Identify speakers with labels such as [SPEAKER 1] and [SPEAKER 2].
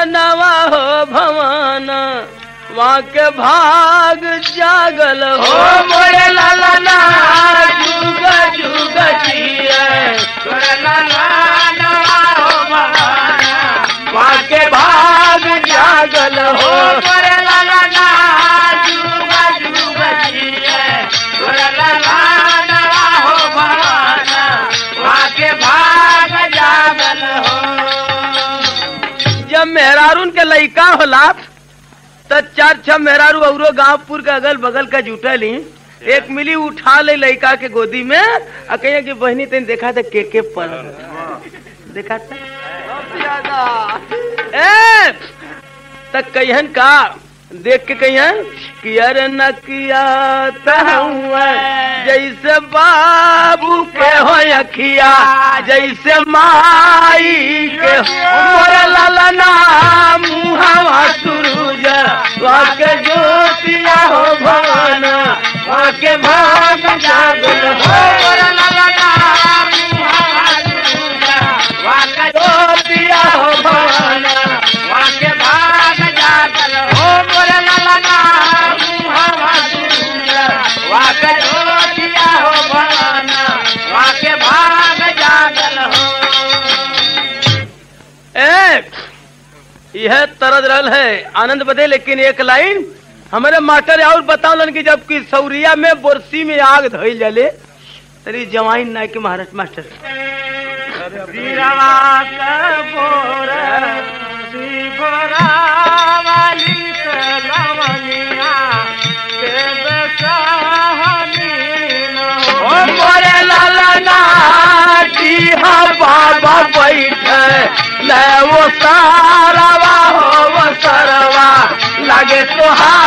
[SPEAKER 1] नवा हो भवन वहाँ के भाग जागल
[SPEAKER 2] ओ
[SPEAKER 1] हो
[SPEAKER 2] मोरे लाला ना
[SPEAKER 1] जुग जुग जिए
[SPEAKER 2] तोरे लाला ना हो भवाना
[SPEAKER 1] वहाँ के भाग जागल
[SPEAKER 2] ओ
[SPEAKER 1] हो
[SPEAKER 2] मोरे लाला ना जुगा जुगा जिए तोरे लाला ना हो भवाना वहाँ के भाग जागल हो
[SPEAKER 1] जब मेहरारून के लइका होला त चार छह मेहरारू औरो गांवपुर के अगल बगल का जुटली एक मिली उठा ले लइका के गोदी में आ कहिए कि बहनी तेन देखा था के के पड़ देखा था ए तक कहियन का देख के कहियन कि अरे न किया तहुआ जैसे बाबू के हो अखिया जैसे माई के मोर ललना मुहावा सुरूज वाके ज्योतिया हो भवन वाके भाग जागल हो ज्योतिया हो भवन ए यह तरद रहल है आनंद बदे लेकिन एक लाइन हमारे मास्टर और बतावलन कि जब कि सौरिया में बोरसी में आग धइल जाले तरी जवाइन नाय के महाराष्ट्र मास्टर ओ मोरे लाला नाटी हा बाबा बैठे ले वो सारवा हो वो सरवा लगे तो हा